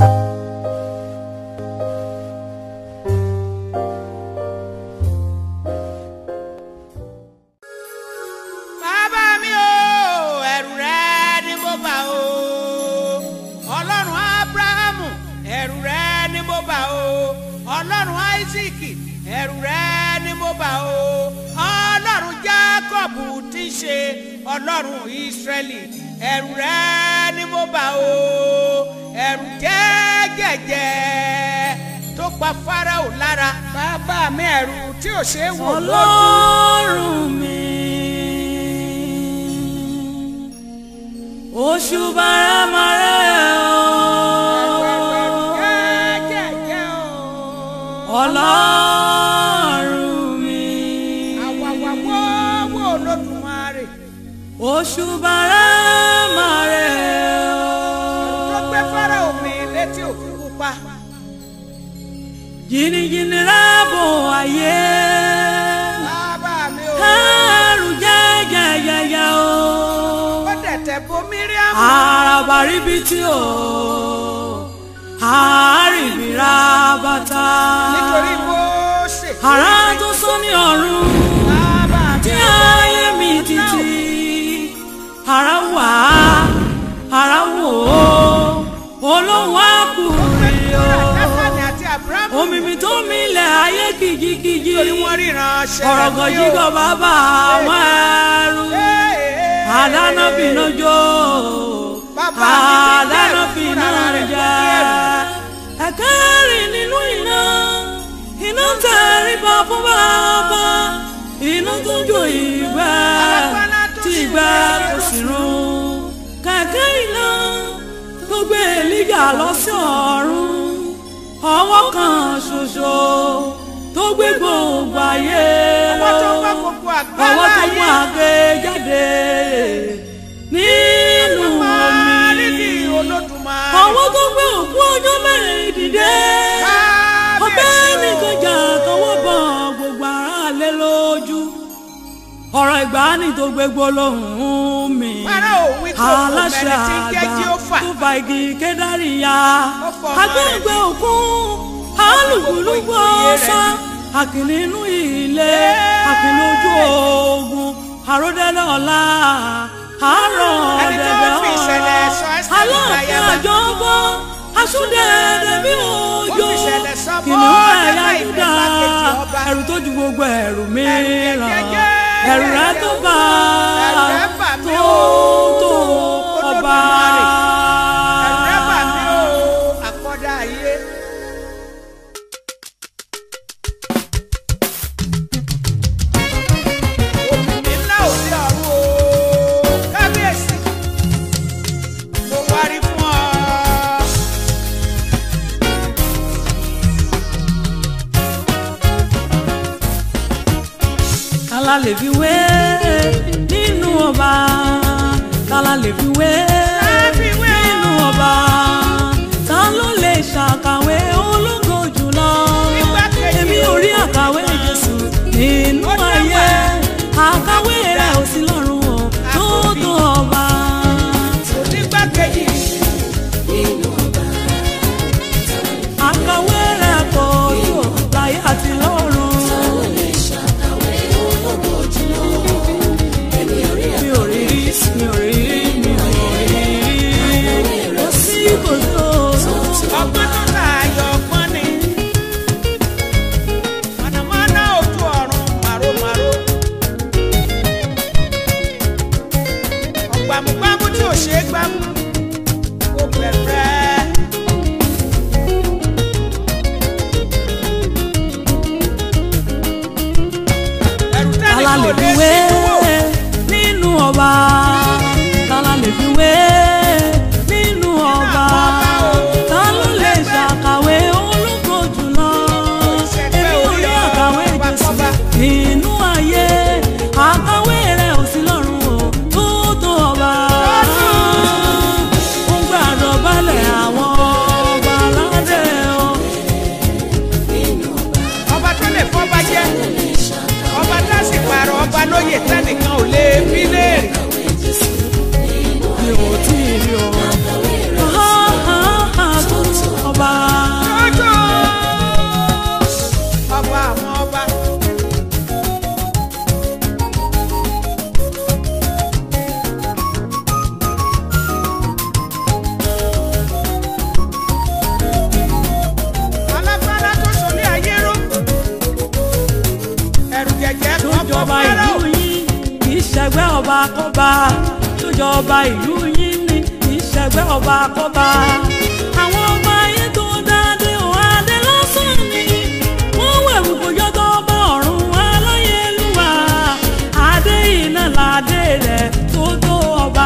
bàbá mi o ẹ̀rù rẹ ni mo bà o ọlọ́run abrahamu ẹ̀rù rẹ ni mo bà o ọlọ́run isaac ẹ̀rù rẹ ni mo bà o ọlọ́run jacob tí í ṣe ọlọ́run israẹli ẹ̀rù rẹ ni mo bà o ẹ̀rù jẹ́gẹ̀jẹ̀ tó pa farao lára bàbá mi ẹ̀rù tí ò ṣeé wò lójú. ọlọ́run mi oṣù bàrẹ́màrẹ́ o jẹ́gẹ̀jẹ̀ o. ọlọ́run mi àwàwàwọ́wọ́ olódùmarè oṣù bàrẹ́màrẹ́ tó o gbé fara omi létí òkun pupa jìnnìjìnnì rábò ayé bàbá mi ò ẹrù jẹ́gẹ̀yẹ̀yẹ̀ o. ó dẹ̀tẹ̀ bo míríàmù àràbà ríbitì o àárìbìrà bàtà nítorí Mósè àrà tó sọ ní ọ̀run bàbá mi tí ò ayé mi títí àrà wà àrà wò ó olóhùn àkùrẹ́ o Dáfánì àti Ábúráhámù omi mi tó milẹ̀ ayé kìjikìji torí wọ́n ríran ṣẹlẹ̀ ọ̀rọ̀gọ̀ fún jígọ̀ bàbá àwọn ẹrú àdáná bínú jó Bàbá mi ti àdáná bẹ̀rù bínú fúnra rẹ̀ jẹ ẹ̀kẹ́rì nínú iná iná tẹríba fún bàbá iná tó jó ìgbẹ́ tí ìgbẹ́ kò sì run kẹ̀kẹ́ iná tó gbé èlíjà lọ sí ọ̀run ọwọ́ kan ṣoṣo tó gbé gbogbo ayé ọwọ́ tó lọ gbọ́ gbogbo àgbá ọwọ́ tó mú láàyè àgbẹ̀ jáde nínú nídìí omi olódùmarè ọwọ́ tó gbé òkú ọjọ́ mẹ́rin dìde ọbẹ̀ nìkan jà tọwọ́ bọ̀ gbogbo ara lé lójú ọ̀rọ̀ ìgbàanì tó gbé gbólóhùn mi Fáráò wí kó kò aláṣẹ mẹ́ni tí ń jẹ́ àgbà Jéhófà. tó fa igi kédárì ya Ó fọ ọmọ rẹ̀ agbẹ́gbẹ́ òkun alùpùpù ọ̀sá àkìlì inú ilé àkìlì ojú ogun àròdẹ́lẹ̀ ọ̀la àárọ̀ Ẹni tó ọ̀dẹ̀dẹ̀ fi ìṣẹ̀lẹ̀ sọ Ẹ́sítérì aláàfin láyàbá. àjọbọ asúndẹ̀ẹ̀dẹ̀ bí òjò Ó fi ìṣẹ̀lẹ̀ sọ kìnìún Mọ́ọ́dékáì ẹ̀yà ní Júdà igbákejì ọba. ẹ̀rù tó ju gbogbo ẹ̀rù mìíràn jẹ́jẹ́, ẹ̀rù rẹ̀ tó bá ẹ̀rù rẹ̀ bà mí tó o, tó ọba. Olódùmarè. ẹ̀rù rẹ̀ bà mí o àkọ́dá ayé. Òmìnir ńlá òde ọ̀run o, kábíyèsí, mo wárí fún ọ. kálá lè fi wé nínú ọba kálá lè fi wé fi wé o. nínú ọba ta ló lè ṣàkàwé ológo jùlọ Igbákejì èmi ò rí àkàwé Jésù nínú Ó dé ayé wá. àkàwé rẹ̀ ò sí lọ́run o tó tó ọba. Onígbàkejì àkàwé rẹ̀ kò tó láyé àti lọ́run. mi ò rí rí mi ò rí rí mi ò rí ìṣẹ̀gbẹ́ ọba kọ́ba tó jọba ìlú yín ní ìṣẹ̀gbẹ́ ọba kọ́ba. àwọn ọba ayé tó dáadé ò adé lásán ni wọ́n wẹ̀wù kójọ́ tó bá ọ̀run aláyélúwà adé iná ládé rẹ̀ tó tó ọba.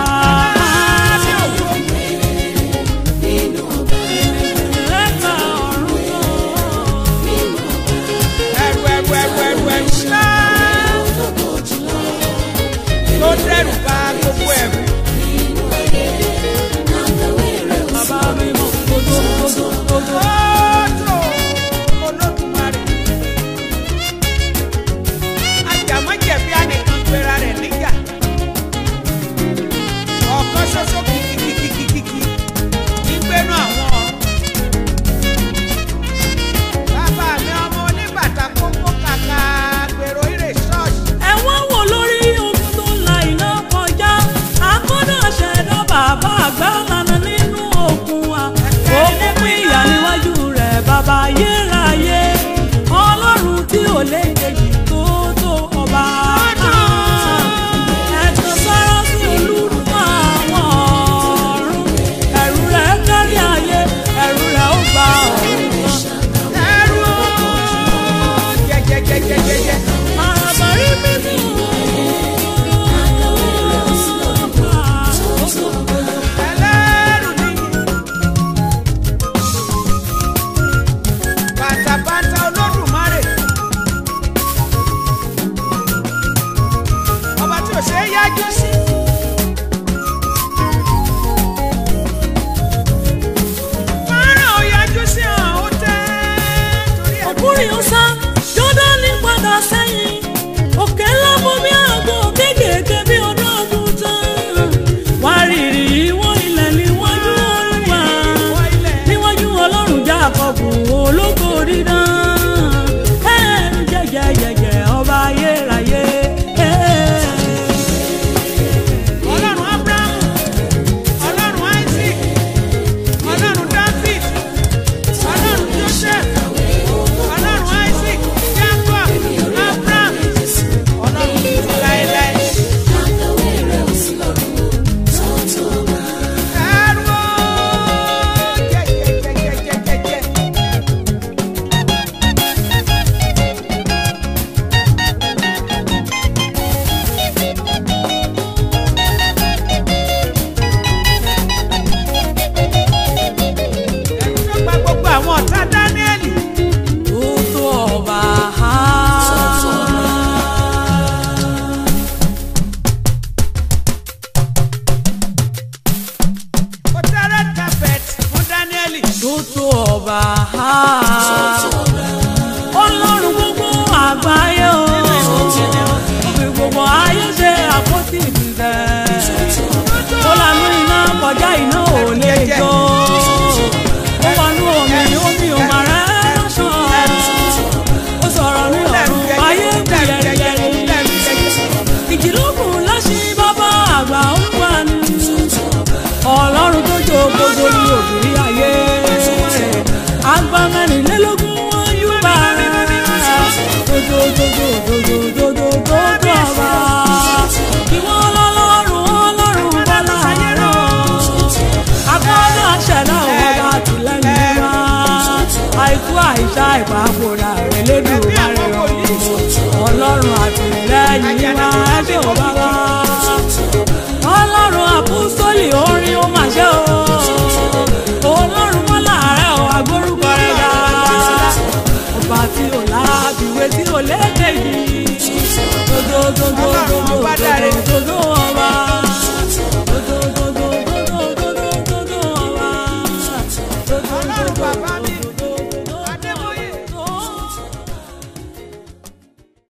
Ẹ̀ka ọ̀run náà. ẹrù ẹrù ẹrù ẹrù ẹrù ńlá tó dẹrù bá gbogbo ẹrù. Bàbá mi mọ̀ kótó kótó kótó. Ọ̀tọ̀ Olódùmarè. Ajàmọ́jẹ̀bi anìkan pera rẹ̀ níjà. Ọ̀kan ṣoṣo kìkìkìkìkìkì nígbẹ́nu àwọn ọ̀run. Bàbá mi ọmọ oníbàtà kókó kàkà gbèrò ìrè ṣọ́ọ̀ṣì. ẹ wá wò lórí ogun tó la iná kọjá akọ́dọ̀ ṣẹ̀dá bàbá àgbà lànà nínú òkun wa ó mú pín ìyá níwájú rẹ̀ bàbá ayérayé ọlọ́run tí ò lè kejì tó tó ọba. ẹ̀tàn sára sí olúrúmọ àwọn ọ̀run ẹ̀rù rẹ̀ kárí ayé ẹ̀rù rẹ̀ ó gba ọ̀run kan. Ẹrú jẹjẹjẹjẹjẹjẹ. Àbárí mímú. Ẹlẹ́rù ni. Bàtàbàtà Olódùmarè. Ọba tí ò ṣe é yájú sí. Fọ́nrán ò yájú sí hàn ó tẹ́. Torí ẹ̀ ọkùnrin ọ̀sá jọ́dánì padà sẹ́yìn òkè ńlá bomi àgbo kéékèèké bí ọdún ọdún tán wá rírì ìwọ̀n ilẹ̀ níwájú olúwa níwájú ọlọ́run jákọ́bù ológo dídán ẹ̀ẹ́rù jẹ́jẹ́jẹ́jẹ́ ọba ayérayé. Ọlọ́run Ábúráhámù, Ọlọ́run Isaac, Ọlọ́run David, Ọlọ́run Joseph, Ọlọ́run Isaac, Jacob, Abraham, Ọlọ́run títí láéláé. Ẹrú o, jẹjẹjẹjẹjẹjẹ. Ẹ̀rù tó gba gbogbo àwọn ọ̀tá Dáníẹ́lì. tó tó ọba. Ó tẹ́rẹ̀ tapẹ̀t fún Dáníẹ́lì. tó tó ọba. ọlọ́run gbogbo àgbáyé o. òfin gbogbo ayé ṣe àpótí ìdìbẹ̀. ó lanú iná kọjá iná ò lè jó. ó wọnú omi omi ò mà rẹ́ sàn. ó sọ̀rọ̀ ní ọ̀run ayé kú yẹ̀rìyẹ̀rì. ìjìlókun láṣí bàbá àgbà ń wà ní. ọlọ́run tó jó gbogbo ní òbí ayé. àgbà mẹ́rìnlélógún wọn yú bá dododododododododo ọba. ìwọ ọlọ́run ọlọ́run bọ́lá àárọ̀. agbọ́dọ̀ àṣẹ̀dá ọ̀gá tìlẹ́yìn wá. àìkú àìsá ìpapòdà rẹ̀ lédùn márẹ̀ ọ̀. ọlọ́run àtìlẹ́yìn wá ẹgbẹ́ ò bá wá. ọlọ́run àpòsólì orin ó mà ṣe o. ọlọ́run bọ́lá àárẹ̀ ọ̀ agbórúkọ rẹ̀ dá. ọba tí ò lábìwé tí ò lédè yìí. dodododo